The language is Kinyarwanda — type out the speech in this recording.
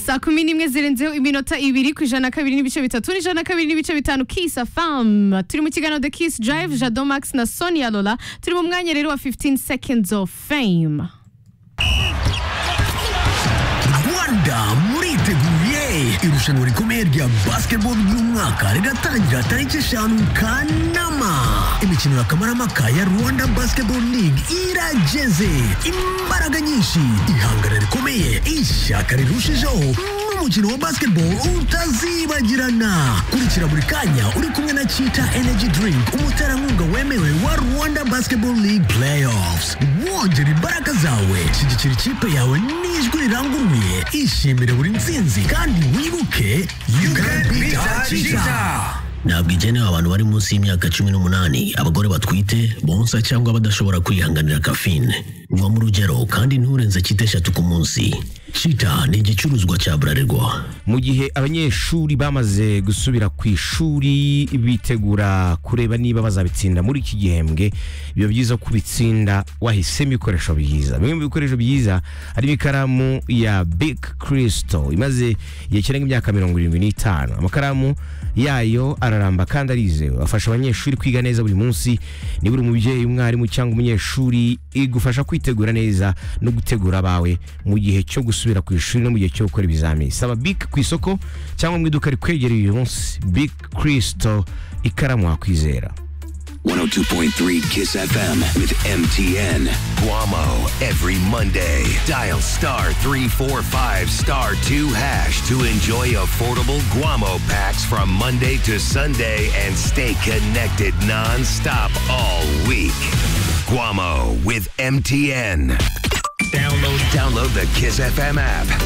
saa kumi n'imwe zirenzeho iminota ibiri ku ijana na kabiri n'ibice bitatu n'ijana na kabiri n'ibice bitanu kisa famu turi mu kiganiro the kiss drive jado max na sonia lola turi mu mwanya rero wa 15 seconds of fame rwanda muriteguye irushanwa rikomeye rya basketball ry'umwaka riratangira tariki eshanu kanama imikino ya kamaramaka ya rwanda basketball league irageze imbaraga nyinshi ihangana rikomeye ishyaka rirushijeho n'umukino wa basketball utazibagirana kurikira buri kanya uri kumwe na chita energy drink umuterankunga wemewe wa rwanda basketball league playoffs wongera imbaraga zawe shyigikira ikipe yawe n'ijwi riranguruye ishimire buri nsinzi kandi wibuke you can beat cheetah ntabwo igenewe abantu bari munsi y'imyaka cumi n'umunani abagore batwite bonsa cyangwa badashobora kwihanganira kafine va mu rugero kandi nturenze cyita eshatu ku munsi cita ni igicuruzwa cya burarirwa mu gihe abanyeshuri bamaze gusubira ku ishuri bitegura kureba niba bazabitsinda muri iki gihembwe biba byiza ko ubitsinda wahisemo ibikoresho byiza bimwe mu bikoresho byiza harimo ikaramu ya big crystal imaze igihe kirenga imyaka mirongo irindwi n'itanu amakaramu yayo araramba kandi arizewe afasha abanyeshuri kwiga neza buri munsi niba uri umubyeyi umwarimu cyangwa umunyeshuri igufasha kwitegura neza no gutegura abawe mu gihe cyo gusubira ku ishuri no mu gihe cyo gukora ibizamini saba big ku isoko cyangwa mu iduka rikwegereye uyu munsi big crystal ikaramu wakwizera 102.3 Kiss FM with MTN. Guamo every Monday. Dial star 345 star 2 hash to enjoy affordable Guamo packs from Monday to Sunday and stay connected nonstop all week. Guamo with MTN. Download, download the Kiss FM app.